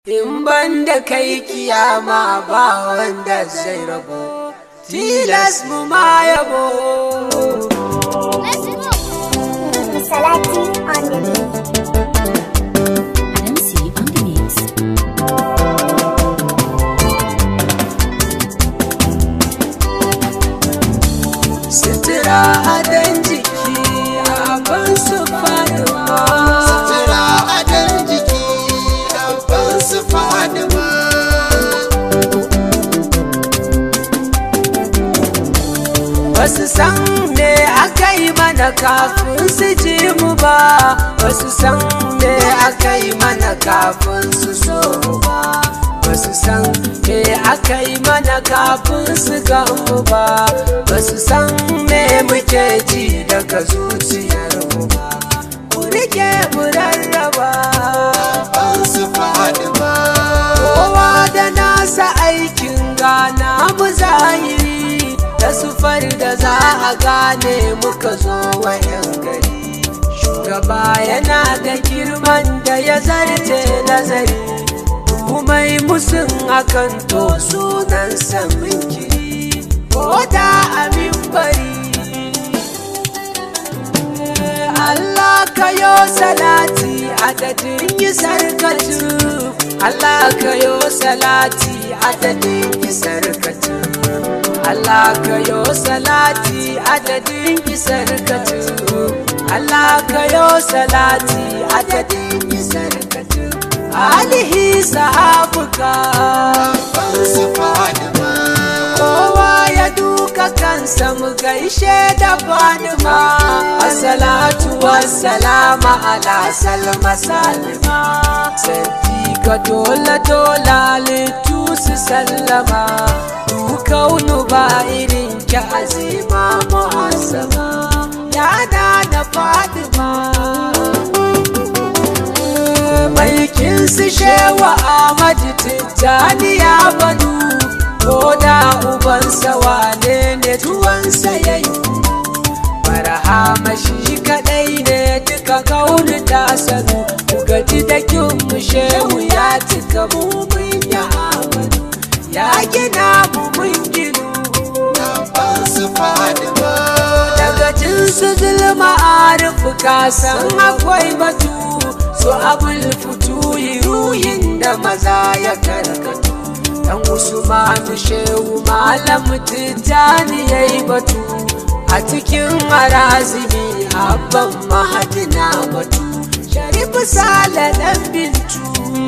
In ban da kai kiyama ba wanda zai rabo, tilas mu ma yabo. Salati on the beat. Adamsi on the mix. Sutura adon jiki abin su faɗuwa. Sutura adon jiki abin su fadima. Basu san me aka yi mana kafin su ji mu ba, basu san me aka yi mana kafin su so mu ba. Basu san me aka yi mana kafin su ga mu ba, basu san me muke ji daga zuciyar mu ba. Ku rike mu rarraba. Abin su fadima. kowa da nasa aikin gana mu zahiri da sufar da za a gane muka zo wayan gari shugaba yana da girman da ya zarce nazari mai musun akan to sunan samun kiri ko da amin bari Allah ka yo salati adadin yi sarkatu Allah ka yo salati adadin yi sarkatu Allah ka yo salati adadin yi sarkatu Allah ka yo salati adadin yi sarkatu alihi sahabuka Abin su fadima. kowa ya duka kansa mu gaishe da fadima assalatu wassalama ala salma salima ka dole dole littu su sallama dukaunu ba irin ki azima muhassama yana da fadima Maikin su shewa Ahmad Tijjani ya banu ko da ubansa wane ne tuwansa ya yi Barhama shi kadai ne duka kauni ta sanu ku gaji da kin mu shehu ya cika mu mun ya amanu ya gina mu mun ginu Abin su fadima. daga jinsu zulma arifu kasan akwai batu su abul fituyi ruhin da maza ya karkatu dan usmanu shehu malam tijjani ya yi batu a cikin harazimi abban mahadina batu sharifu sale dan bintu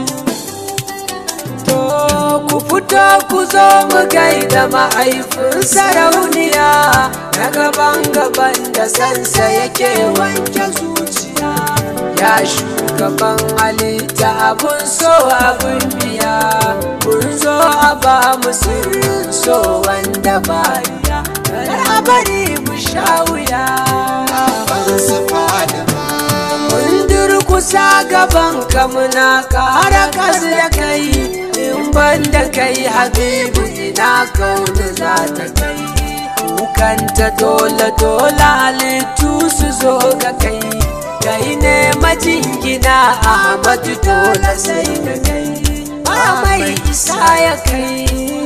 To ku fito ku zo mu gaida ma'aifin sarauniya na gaban gaban da sansa yake wanke zuciya ya shugaban halitta abun so abun biya kun zo a ba mu sirrin so wanda bariya kar a bari mu sha wuya Abin su fadima. Mun durkusa gaban ka muna ƙara kas da kai in ban da kai habibu ina kauna za ta kai kukanta dole dole halittu su zo ga kai kai ne majingina ahmadu dole sai da kai ba mai isa ya kai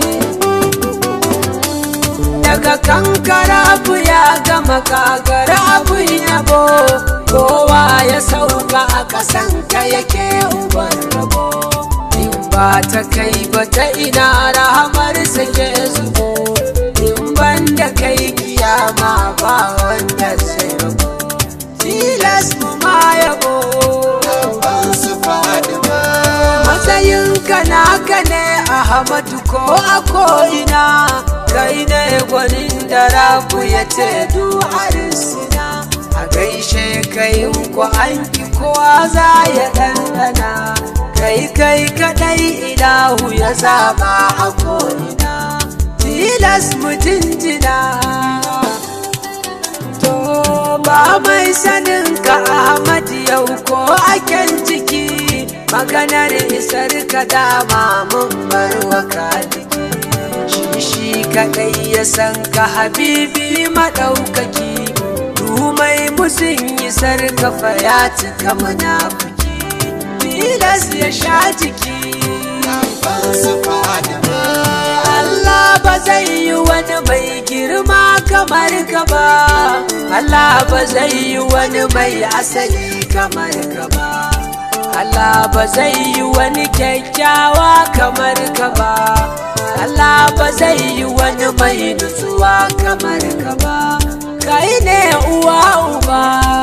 daga kankara abu ya gama kagara abu yabo kowa ya sauka a kasan ka yake uban rabo in ba ta kai ba ta ina rahamar sake zubo in ban da kai kiyama ba wanda zai rabo tilas mu ma yabo Abin su fadima. matsayinka naka ne ahmadu ko a ko'ina kai ne gwanin da rabu ya ce duharisina a gaishe kai ko an ki kowa za ya ɗanɗana kai kai kadai ilahu ya zaba a ko'ina tilas mutunjina To ba mai sanin ka Ahmad yau ko aken ciki maganar isar ka dama mun bar wa kaliki shi shi kadai ya san ka habibi madaukaki mai musun isar ka fa ya cika munafiki tilas ya sha jiki kamar ka ba Allah ba zai yi wani mai asali kamar ka ba Allah ba zai yi wani kyakkyawa kamar ka ba Allah ba zai yi wani mai nutsuwa kamar ka ba kai ne uwa uba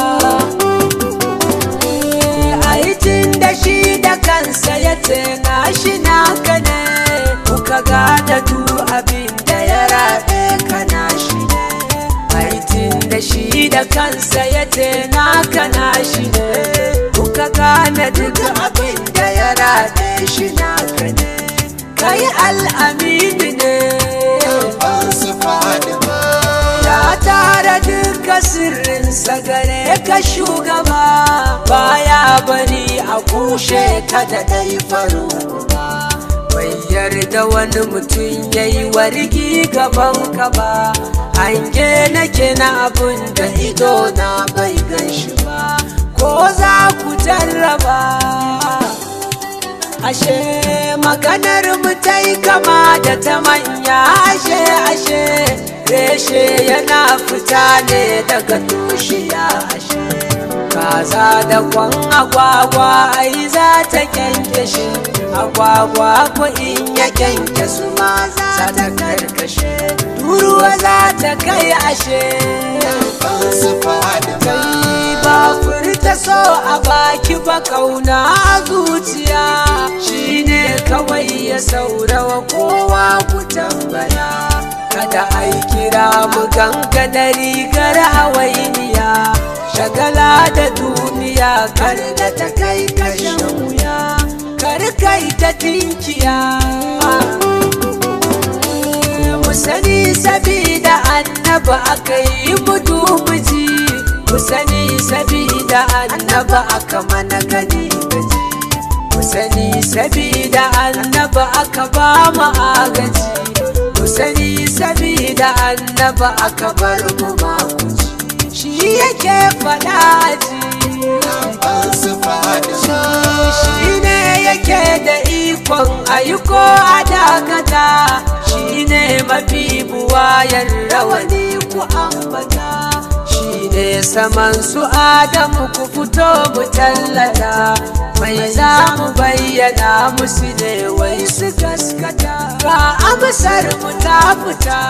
aitin da shi da kansa ya ce na shi naka ne kuka gada du abin da ya rabe ka na shi ne aitin da shi da kansa ya ce naka na shi ne kuka gane duk abin da ya rabe shi naka ne kai al'amini ne ban su Fadima ya tara duka sirrinsa gare ka shugaba baya bari a kushe ka da dai faru ba bai yarda wani mutum ya yi wargi gaban ka ba hange nake na abun da ido na bai gan shi ba ko za ku jarraba ashe maganar mu ta yi kama da ta manya ashe ashe reshe yana fita ne daga tushiya ashe kaza da kwan agwagwa ai za ta kyanke shi agwagwa ko in ya kyanke su ma za ta karkashe turuwa za ta kai ashe ban su Fadima kai ba furta so a baki ba kauna a zuciya shine kawai ya saurawa kowa ku tambaya kada ai kira mu ganga da rigar hawainiya shagala da duniya kar da ta kai kashin wuya kar kai ta tinkiya mu sani sabida annaba aka yi mutu miji mu sani sabida annaba aka mana gani gaji mu sani sabida annaba aka ba mu agaji mu sani sabida annaba aka bar mu makuci shi yake faɗa ji ban su Fadima shi ne yake da ikon ayyuko a dakata shi ne mafi buwayar rawani ku ambata shi ne saman su adamu ku fito mu tallata mai za mu bayyana musu ne wai su gaskata ga amsar mu ta fita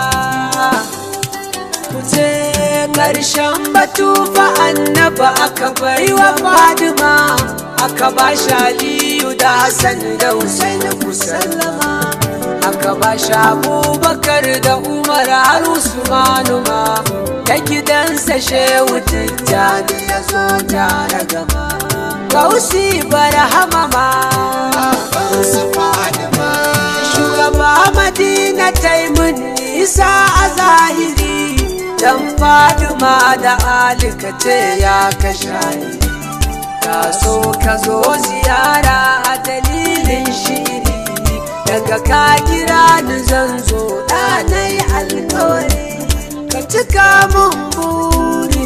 Kuce ƙarshen batu fa annaba aka bai wa Fadima aka ba shi Aliyu da Hassan da Hussein ku sallama aka ba shi Abubakar da Umar har Usmanu ma ta gidansa Shehu Tijjani ya zo tare gama Gausi barhama ma ban su Fadima shugaba madina ta yi mun nisa a zahiri dan fadima da alika ce ya kasha ka so ka zo ziyara a dalilin shiri daga ka kira ni zan zo ɗanai alkawari ka cika mun buri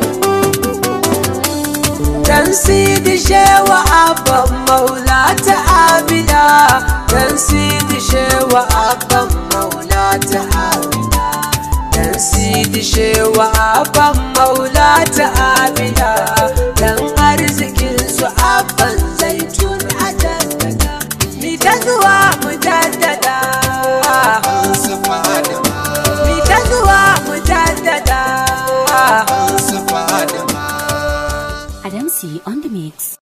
dan sidi shewa abban maula ta abida dan sidi shewa abban maula ta abida dan sidi shewa abban maula ta abida dan arzikin su abban zaitun a jaddada mi ta zuwa mu jaddada ban su Fadima mi ta zuwa mu jaddada ban su Fadima Adamsi on the mix.